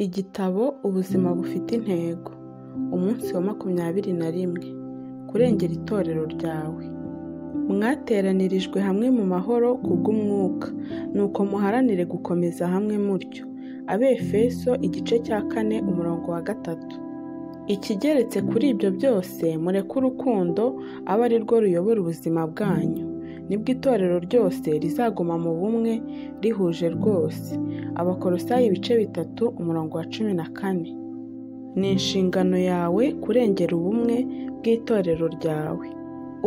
Igitabo ubuzima bufite intego, umunsi wa makumyabiri na rimwe, kurengera itorero ryawe. Mwateranirijwe hamwe mu mahoro kubw'Umwuka, nuko muharanire gukomeza hamwe mutyo. Abefeso igice cya kane umurongo wa gatatu. Ikigeretse kuri ibyo byose, mureke urukundo abe ari rwo ruyobora ubuzima bwanyu, nibwo itorero ryose rizaguma mu bumwe rihuje rwose. Abakolosayi ibice bitatu umurongo wa cumi na kane. Ni inshingano yawe kurengera ubumwe bw'itorero ryawe.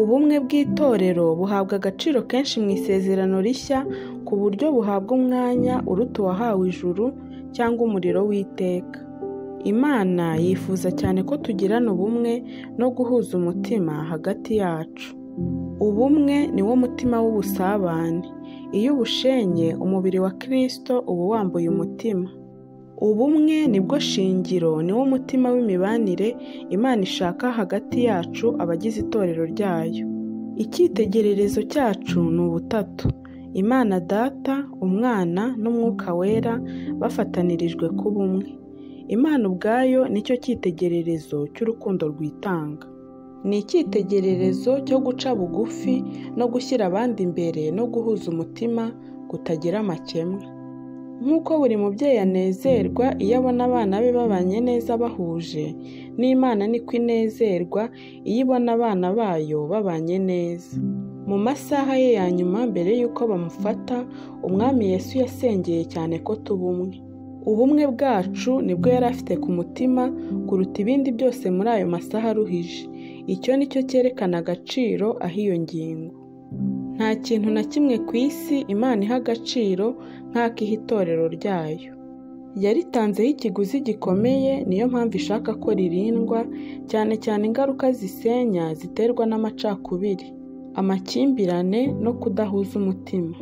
Ubumwe bw'itorero buhabwa agaciro kenshi mu isezerano rishya ku buryo buhabwa umwanya uruta uwahawe ijuru cyangwa umuriro w'iteka. Imana yifuza cyane ko tugirana ubumwe no guhuza umutima hagati yacu. Ubumwe ni wo mutima w'ubusabane. Iyo ubushenye, umubiri wa Kristo uba wambuye umutima. Ubumwe ni bwo shingiro, ni wo mutima w'imibanire Imana ishaka hagati yacu abagize itorero ryayo. Icyitegererezo cyacu ni ubutatu, Imana Data, Umwana n'Umwuka Wera bafatanirijwe kuba umwe. Imana ubwayo ni cyo cyitegererezo cy'urukundo rwitanga. Ni icyitegererezo cyo guca bugufi no gushyira abandi imbere no guhuza umutima kutagira amakemwa. Nk'uko buri mubyeyi anezerwa iyo abona abana be babanye neza bahuje, n'Imana ni ko inezerwa iyo ibona abana bayo babanye neza. Mu masaha ye ya nyuma mbere y'uko bamufata, Umwami Yesu yasengeye cyane ko tuba umwe. Ubumwe bwacu nibwo yari afite ku mutima kuruta ibindi byose muri ayo masaha aruhije. Icyo ni cyo cyerekana agaciro ah'iyo ngingo. Nta kintu na kimwe ku isi Imana iha agaciro nk'ak'iha itorero ryayo. Yaritanzeho ikiguzi gikomeye niyo mpamvu ishaka ko ririndwa, cyane cyane ingaruka zisenya ziterwa n'amacakubiri, amakimbirane no kudahuza umutima.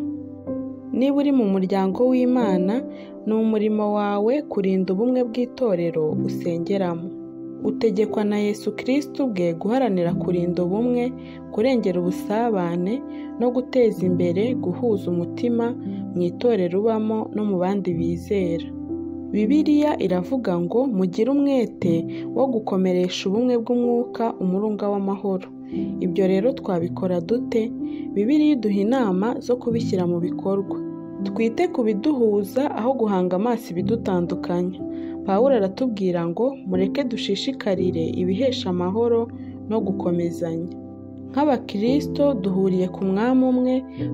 Niba uri mu muryango w'Imana, ni umurimo wawe kurinda ubumwe bw'itorero usengeramo. Utegekwa na Yesu Kristo ubwe guharanira kurinda ubumwe, kurengera ubusabane no guteza imbere guhuza umutima mu itorero ubamo no mu bandi bizera. Bibiliya iravuga ngo mugire umwete wo gukomeresha ubumwe bw'umwuka umurunga w'amahoro. Ibyo rero twabikora dute? Bibiliya iduha inama zo kubishyira mu bikorwa. Twite ku biduhuza aho guhanga amaso ibidutandukanya. Pawulo aratubwira ngo mureke dushishikarire ibihesha amahoro no gukomezanya. Nk'abakirisito duhuriye ku mwami umwe,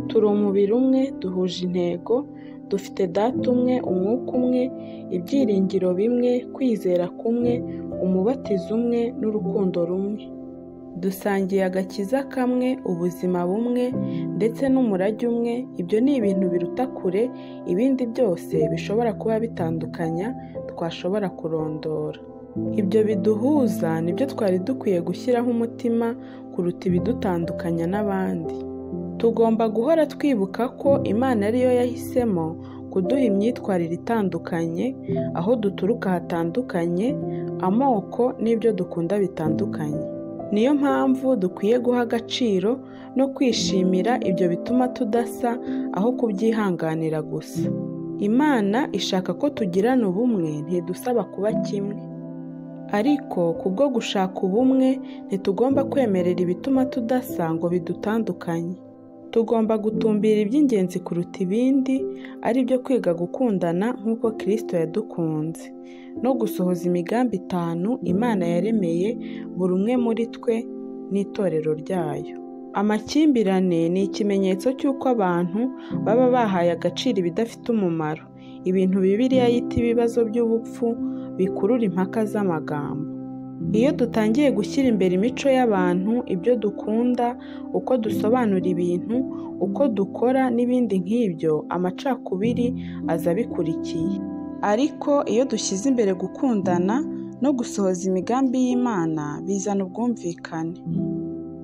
turi umubiri umwe, duhuje intego, dufite data umwe, umwuka umwe, ibyiringiro bimwe, kwizera kumwe, umubatizo umwe n'urukundo rumwe. Dusangiye agakiza kamwe, ubuzima bumwe ndetse n'umurage umwe, ibyo ni ibintu biruta kure ibindi byose bishobora kuba bitandukanya twashobora kurondora. Ibyo biduhuza ni byo twari dukwiye gushyiraho umutima kuruta ibidutandukanya n'abandi. Tugomba guhora twibuka ko Imana ariyo yahisemo kuduha imyitwarire itandukanye, aho duturuka hatandukanye, amoko n'ibyo dukunda bitandukanye. Niyo mpamvu dukwiye guha agaciro no kwishimira ibyo bituma tudasa aho kubyihanganira gusa. Imana ishaka ko tugirana ubumwe ntidusaba kuba kimwe. Ariko kubwo gushaka ubumwe ntitugomba kwemerera ibituma tudasa ngo bidutandukanye. Tugomba gutumbira iby'ingenzi kuruta ibindi, ari byo kwiga gukundana nk'uko Kristo yadukunze, no gusohoza imigambi itanu Imana yaremeye buri umwe muri twe n'itorero ryayo. Amakimbirane ni ikimenyetso cy'uko abantu baba bahaye agaciro ibidafite umumaro, ibintu Bibiliya yita ibibazo by'ubupfu bikurura impaka z'amagambo. Iyo dutangiye gushyira imbere imico y'abantu, ibyo dukunda, uko dusobanura ibintu, uko dukora n'ibindi nk'ibyo, amacakubiri aza abikurikiye. Ariko iyo dushyize imbere gukundana no gusohoza imigambi y'Imana, bizana ubwumvikane.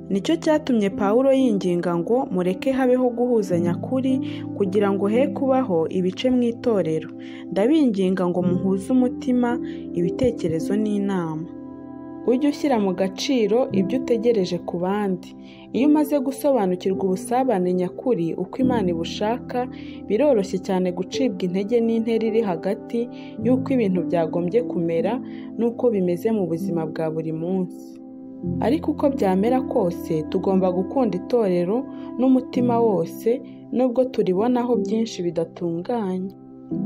Nicyo cyatumye Pawulo yinginga ngo mureke habeho guhuzanya kuri kugira ngo he kubaho ibice mu itorero. Ndabinginga ngo muhuze umutima, ibitekerezo n'inama. ujye ushyira mu gaciro ibyo utegereje ku bandi iyo umaze gusobanukirwa ubusabane nyakuri uko imana ibushaka biroroshye cyane gucibwa intege n'intera iri hagati y'uko ibintu byagombye kumera n'uko bimeze mu buzima bwa buri munsi ariko uko byamera kose tugomba gukunda itorero n'umutima wose nubwo turibonaho byinshi bidatunganye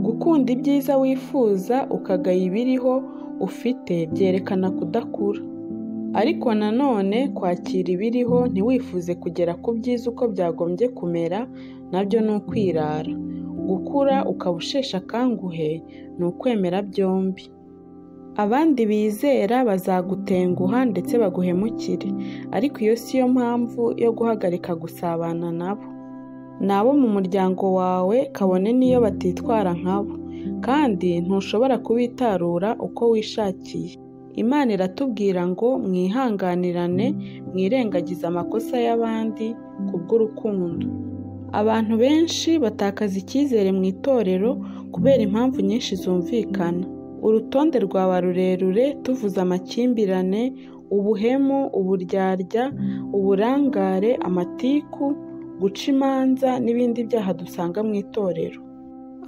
gukunda ibyiza wifuza ukagaya ibiriho ufite byerekana kudakura ariko nanone kwakira ibiriho ntiwifuze kugera ku byiza uko byagombye kumera nabyo ni ukwirara gukura ukaba usheshe akanguhe ni ukwemera byombi abandi bizera bazagutenguha ndetse baguhemukire ariko iyo si yo mpamvu yo guhagarika gusabana nabo ni abo mu muryango wawe kabone n'iyo batitwara nkabo kandi ntushobora kubitarura uko wishakiye imana iratubwira ngo mwihanganirane mwirengagize amakosa y'abandi kubw'urukundo abantu benshi batakaza icyizere mu itorero kubera impamvu nyinshi zumvikana urutonde rwaba rurerure tuvuze amakimbirane ubuhemu uburyarya uburangare amatiku guca imanza n'ibindi byaha dusanga mu itorero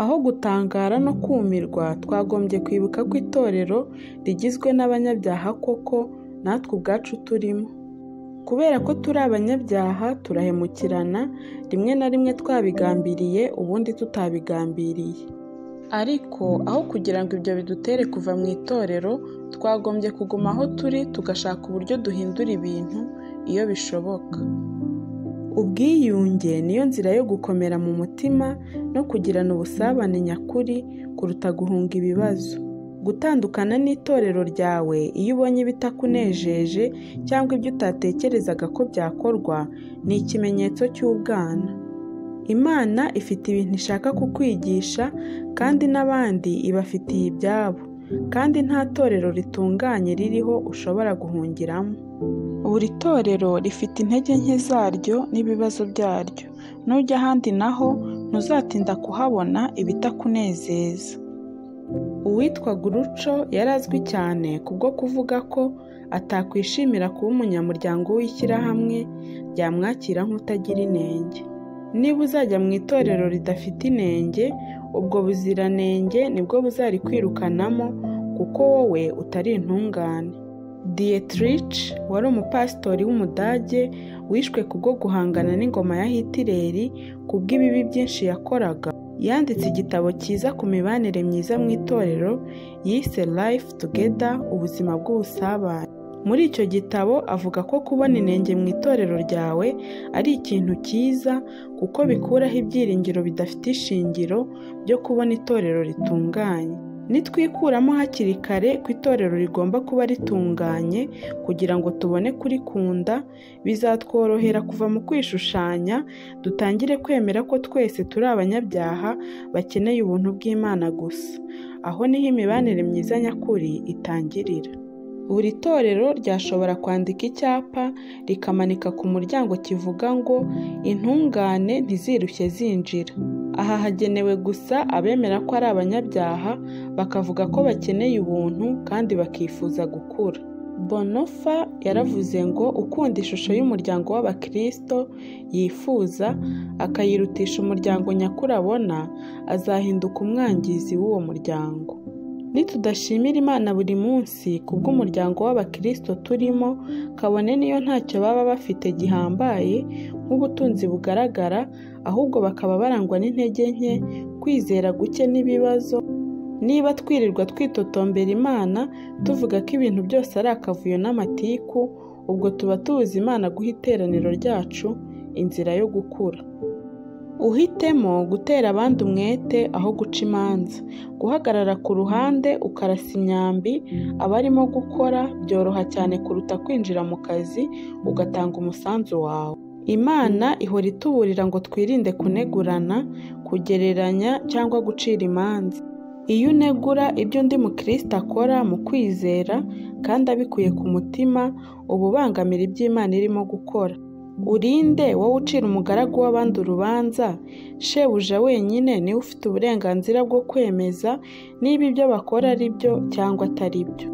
aho gutangara no kumirwa twagombye kwibuka ko itorero rigizwe n'abanyabyaha koko natwe ubwacu turimo kubera ko turi abanyabyaha turahemukirana rimwe na rimwe twabigambiriye ubundi tutabigambiriye ariko aho kugira ngo ibyo bidutere kuva mu itorero twagombye kuguma aho turi tugashaka uburyo duhindura ibintu iyo bishoboka ubwiyunge niyo nzira yo gukomera mu mutima no kugirana ubusabane nyakuri kuruta guhunga ibibazo gutandukana n'itorero ryawe iyo ubonye ibitakunejeje cyangwa ibyo utatekerezaga ko byakorwa ni ikimenyetso cy'ubwana imana ifite ibintu ishaka kukwigisha kandi n'abandi ibafitiye ibyabo kandi nta torero ritunganye ririho ushobora guhungiramo buri torero rifite intege nke zaryo n'ibibazo byaryo nujya ahandi naho ntuzatinda kuhabona ibitakunezeza uwitwa guruco yari azwi cyane kubwo kuvuga ko atakwishimira kuba umunyamuryango w'ishyirahamwe ryamwakira nk'utagira inenge niba uzajya mu itorero ridafite inenge ubwo buziranenge nibwo buzarikwirukanamo kuko wowe utari intungane dietrich wari umupasitori w'umudage wishwe kubwo guhangana n'ingoma ya hitireri kubw'ibibi byinshi yakoraga yanditse igitabo cyiza ku mibanire myiza mu itorero yise life together ubuzima bw'ubusabane muri icyo gitabo avuga ko kubona inenge mu itorero ryawe ari ikintu cyiza kuko bikuraho ibyiringiro bidafite ishingiro byo kubona itorero ritunganye nitwikuramo hakiri kare ko itorero rigomba kuba ritunganye kugira ngo tubone kurikunda bizatworohera kuva mu kwishushanya dutangire kwemera ko twese turi abanyabyaha bakeneye ubuntu bw'imana gusa aho niho imibanire myiza nyakuri itangirira buri torero ryashobora kwandika icyapa rikamanika ku muryango kivuga ngo intungane ntizirushye zinjira aha hagenewe gusa abemera ko ari abanyabyaha bakavuga ko bakeneye ubuntu kandi bakifuza gukura bonofa yaravuze ngo ukunda ishusho y'umuryango w'abakirisito yifuza akayirutisha umuryango nyakuri abona azahinduka umwangizi w'uwo muryango nitudashimira imana buri munsi kubw'umuryango w'abakirisito turimo kabone niyo ntacyo baba bafite gihambaye nk'ubutunzi bugaragara ahubwo bakaba barangwa n'intege nke kwizera guke n'ibibazo niba twirirwa twitotombera imana tuvuga ko ibintu byose ari akavuyo n'amatiku ubwo tuba tubuze imana guha iteraniro ryacu inzira yo gukura uhitemo gutera abandi umwete aho guca imanza guhagarara ku ruhande ukarasa imyambi abarimo gukora byoroha cyane kuruta kwinjira mu kazi ugatanga umusanzu wawe imana ihora ituburira ngo twirinde kunegurana kugereranya cyangwa gucira imanza iyo unegura ibyo undi mukristo akora mu kwizera kandi abikuye ku mutima uba ubangamira ibyo imana irimo gukora urinde wowe ucira umugaragu w'abandi urubanza shebuja wenyine niwe ufite uburenganzira bwo kwemeza niba ibyo bakora ari byo cyangwa atari byo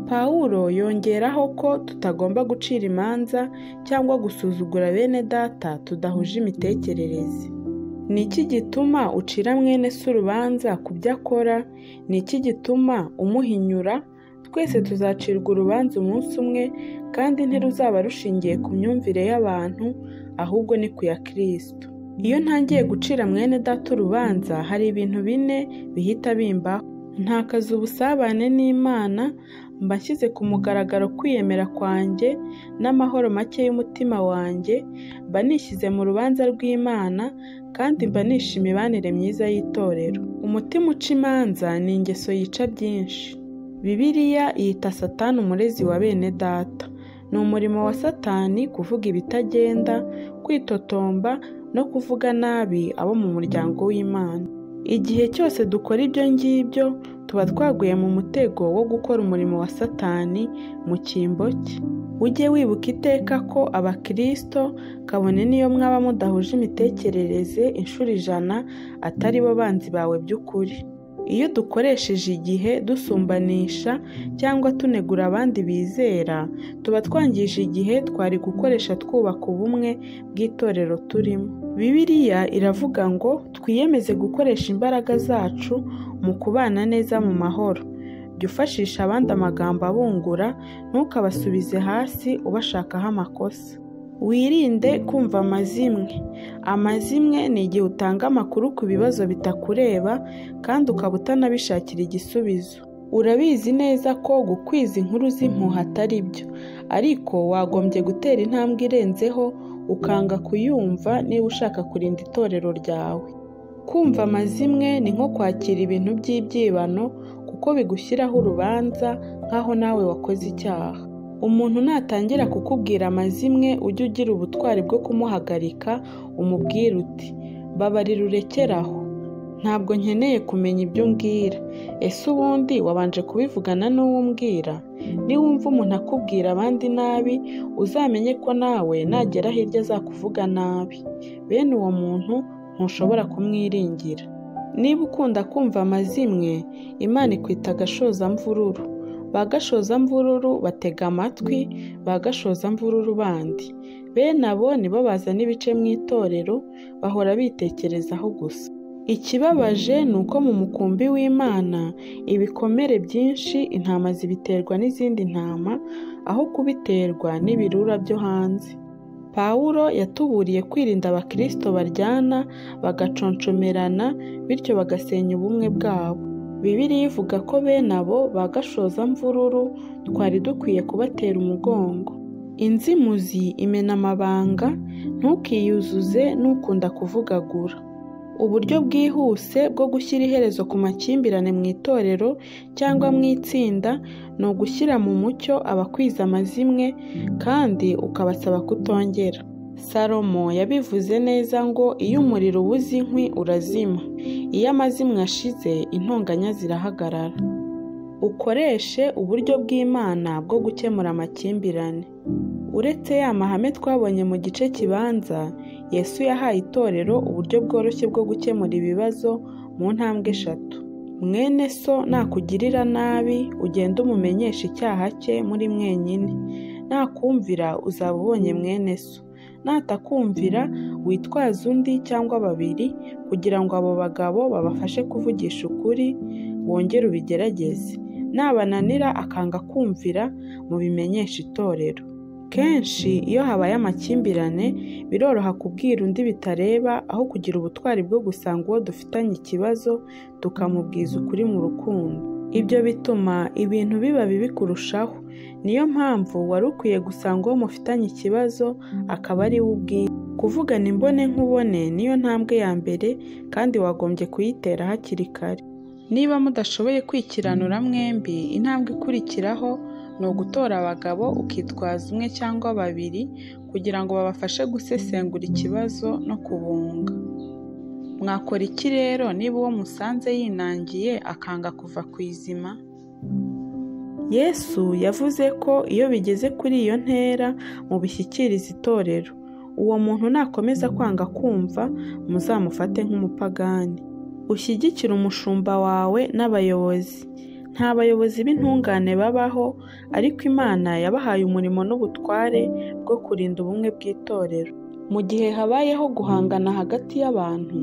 Pawulo yongeraho ko tutagomba gucira imanza cyangwa gusuzugura bene data tudahuje imitekerereze ni iki gituma ucira mwene se urubanza ku byo akora ni iki gituma umuhinyura twese tuzacirwa urubanza umunsi umwe kandi ntiruzaba rushingiye ku myumvire y'abantu ahubwo ni ku ya kirisito iyo ntangiye gucira mwene data urubanza hari ibintu bine bihita bimbaho ntakaza ubusabane n'imana mba nshyize ku mugaragaro kwiyemera kwanjye n'amahoro make y'umutima wanjye mba nishyize mu rubanza rw'imana kandi mba nishe imibanire myiza y'itorero umutima uca imanza ni ingeso yica byinshi bibiliya yita satani umurezi wa bene data ni umurimo wa satani kuvuga ibitagenda kwitotomba no kuvuga nabi abo mu muryango w'imana igihe cyose dukora ibyo ngibyo tuba twaguye mu mutego wo gukora umurimo wa satani mu cyimbo cye ujye wibuka iteka ko abakirisito kabone niyo mwaba mudahuje imitekerereze inshuro ijana atari bo banzi bawe by'ukuri iyo dukoresheje igihe dusumbanisha cyangwa tunegura abandi bizera tuba twangije igihe twari gukoresha twubaka ubumwe bw'itorero turimo bibiliya iravuga ngo twiyemeze gukoresha imbaraga zacu mu kubana neza mu mahoro jya ufashisha abandi amagambo abungura ntukabasubize hasi ubashakaho amakosa wirinde kumva amazimwe amazimwe ni igihe utanga amakuru ku bibazo bitakureba kandi ukaba utanabishakira igisubizo urabizi neza ko gukwiza inkuru z'impuha atari byo ariko wagombye gutera intambwe irenzeho ukanga kuyumva niba ushaka kurinda itorero ryawe kumva amazimwe ni nko kwakira ibintu by'ibyibano kuko bigushyiraho urubanza nk'aho nawe wakoze icyaha umuntu natangira kukubwira amazimwe ujye ugira ubutwari bwo kumuhagarika umubwira uti babarira urekeraho ntabwo nkeneye kumenya ibyo umbwira ese ubundi wabanje kubivugana n'uwo umbwira niwumva umuntu akubwira abandi nabi uzamenye ko nawe nagera hirya azakuvuga nabi bene uwo muntu ntushobora kumwiringira niba ukunda kumva amazimwe imana ikwita agashozamvururu ba gashozamvururu batega amatwi ba gashozamvururu bandi bene abo nibo bazana ibice mu itorero bahora bitekerezaho gusa ikibabaje ni uko mu mukumbi w'imana ibikomere byinshi intama zibiterwa n'izindi ntama aho kubiterwa n'ibirura byo hanze pawulo yatuburiye kwirinda abakirisito baryana bagaconcomerana bityo bagasenya ubumwe bwabo bibiliya ivuga ko bene abo ba gashozamvururu twari dukwiye kubatera umugongo inzimuzi imena amabanga ntukiyuzuze n'ukunda kuvugagura uburyo bwihuse bwo gushyira iherezo ku makimbirane mu itorero cyangwa mu itsinda ni ugushyira mu mucyo abakwiza amazimwe kandi ukabasaba kutongera salomo yabivuze neza ngo iyo umuriro ubuze inkwi urazima iyo amazimwe ashize intonganya zirahagarara ukoreshe uburyo bw'imana bwo gukemura amakimbirane uretse ya mahame twabonye mu gice kibanza yesu yahaye itorero uburyo bworoshye bwo gukemura ibibazo mu ntambwe eshatu mwene so nakugirira nabi ugenda umumenyesha icyaha cye muri mwenyine nakumvira uzaba ubonye mwene so natakumvira witwaze undi cyangwa babiri kugira ngo abo bagabo babafashe kuvugisha ukuri wongere ubigerageze nabananira akanga kumvira mubimenyesha itorero kenshi iyo habaye amakimbirane biroroha kubwira undi bitareba aho kugira ubutwari bwo gusanga uwo dufitanye ikibazo tukamubwiza ukuri mu rukundo ibyo bituma ibintu biba bibi kurushaho niyo mpamvu wari ukwiye gusanga uwo mufitanye ikibazo akaba ari we ubwiye kuvugana imbone nkubone niyo ntambwe ya mbere kandi wagombye kuyitera hakiri kare niba mudashoboye kwikiranura mwembi intambwe ikurikiraho ni ugutora abagabo ukitwaza umwe cyangwa babiri kugira ngo babafashe gusesengura ikibazo no kubunga mwakora iki rero niba uwo musanze yinangiye akanga kuva ku izima yesu yavuze ko iyo bigeze kuri iyo ntera mubishyikiriza itorero uwo muntu nakomeza kwanga kumva muzamufate nk'umupagani ushyigikire umushumba wawe n'abayobozi nta bayobozi b'intungane babaho ariko imana yabahaye umurimo n'ubutware bwo kurinda ubumwe bw'itorero mu gihe habayeho guhangana hagati y'abantu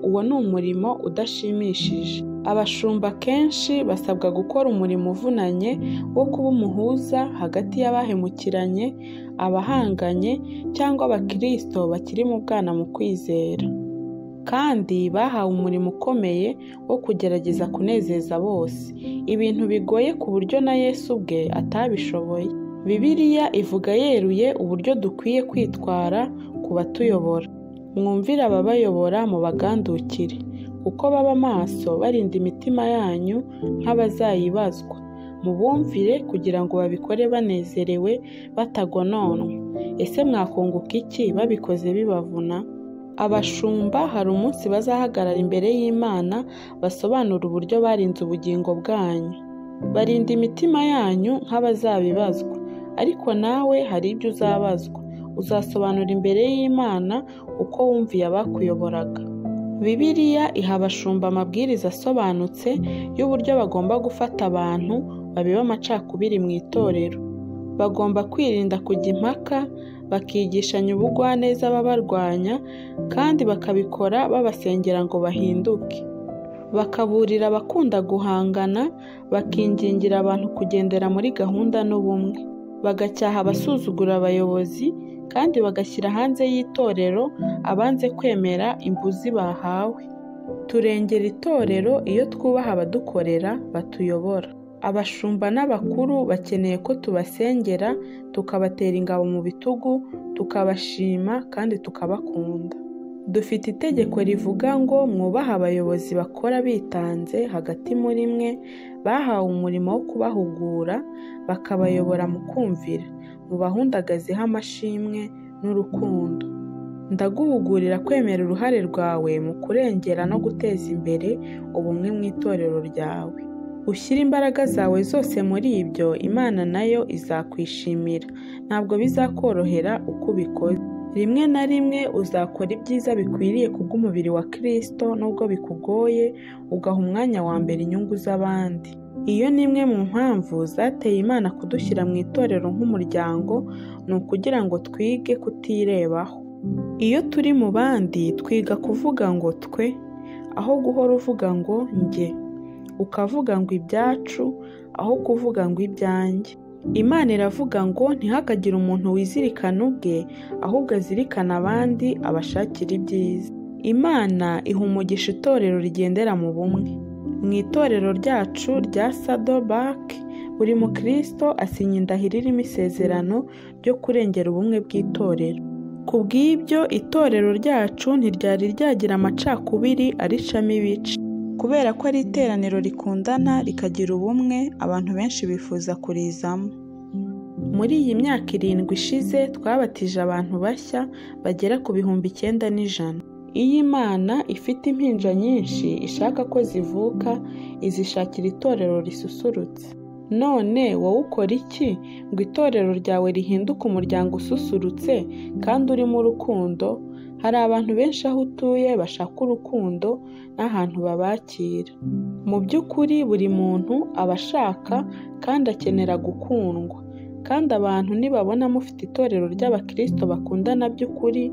uwo ni umurimo udashimishije abashumba kenshi basabwa gukora umurimo uvunanye wo kuba umuhuza hagati y'abahemukiranye abahanganye cyangwa abakirisito bakiri mu bwana mu kwizera kandi bahawe umurimo ukomeye wo kugerageza kunezeza bose ibintu bigoye ku buryo na Yesu ubwe atabishoboye bibiliya ivuga yeruye uburyo dukwiye kwitwara ku batuyobora mwumvire ababayobora mu bagandukire kuko baba maso barinda imitima yanyu nk'abazayibazwa mubumvire kugira ngo babikore banezerewe batagononwa ese mwakunguka iki babikoze bibavuna abashumba hari umunsi bazahagarara imbere y'imana basobanura uburyo barinze ubugingo bwanyu barinda imitima yanyu nk'abazabibazwa ariko nawe hari ibyo uzabazwa uzasobanura imbere y'imana uko wumviye abakuyoboraga bibiliya iha abashumba amabwiriza asobanutse y'uburyo bagomba gufata abantu babiba amacakubiri mu itorero bagomba kwirinda kujya impaka bakigishanya ubugwaneza babarwanya kandi bakabikora babasengera ngo bahinduke bakaburira abakunda guhangana bakingingira abantu kugendera muri gahunda n'ubumwe bagacyaha abasuzugura abayobozi kandi bagashyira hanze y'itorero abanze kwemera imbuzi bahawe turengera itorero iyo twubaha abadukorera batuyobora abashumba n'abakuru bakeneye ko tubasengera tukabatera ingabo mu bitugu tukabashima kandi tukabakunda dufite itegeko rivuga ngo mwubahe abayobozi bakora bitanze hagati muri mwe bahawe umurimo wo kubahugura bakabayobora mu kumvira mubahundagazeho amashimwe n'urukundo ndaguhugurira kwemera uruhare rwawe mu kurengera no guteza imbere ubumwe mu itorero ryawe ushyire imbaraga zawe zose muri ibyo imana nayo izakwishimira ntabwo bizakorohera uko ubikoze rimwe na rimwe uzakora ibyiza bikwiriye kubw'umubiri wa kirisito nubwo bikugoye ugaha umwanya wa mbere inyungu z'abandi iyo ni imwe mu mpamvu zateye imana kudushyira mu itorero nk'umuryango ni ukugira ngo twige kutirebaho iyo turi mu bandi twiga kuvuga ngo twe aho guhora uvuga ngo njye ukavuga ngo ibyacu aho kuvuga ngo ibyanjye imana iravuga ngo ntihakagire umuntu wizirikana ubwe ahubwo azirikana abandi abashakira ibyiza imana iha umugisha itorero rigendera mu bumwe mu itorero ryacu rya sado baki buri mukristo asinya indahiro irimo isezerano ryo kurengera ubumwe bw'itorero ku bw'ibyo itorero ryacu ntiryari ryagira amacakubiri aricamo ibice kubera ko ari iteraniro rikundana rikagira ubumwe abantu benshi bifuza kurizamo muri iyi myaka irindwi ishize twabatije abantu bashya bagera ku bihumbi icyenda n'ijana iyo imana ifite impinja nyinshi ishaka ko zivuka izishakira itorero risusurutse none wowe ukora iki ngo itorero ryawe rihinduke umuryango ususurutse kandi urimo urukundo hari abantu benshi aho utuye bashaka urukundo n'ahantu babakira mu by'ukuri buri muntu aba ashaka kandi akenera gukundwa kandi abantu nibabona mufite itorero ry'abakirisito bakundana by'ukuri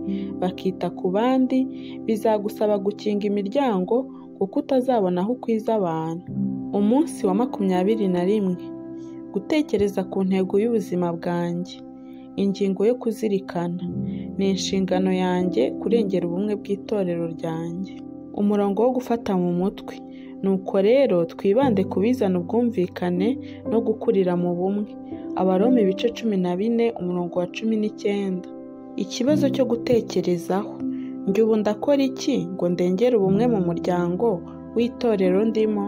bakita ku bandi bizagusaba gukinga imiryango kuko utazabona aho ukwiza abantu umunsi wa makumyabiri na rimwe gutekereza ku ntego y'ubuzima bwanjye ingingo yo kuzirikana ni inshingano yanjye kurengera ubumwe bw'itorero ryanjye umurongo wo gufata mu mutwe nuko rero twibande ku bizana ubwumvikane no gukurira mu bumwe abaroma ibice cumi na bine umurongo wa cumi n'icyenda ikibazo cyo gutekerezaho njye ubu ndakora iki ngo ndengere ubumwe mu muryango w'itorero ndimo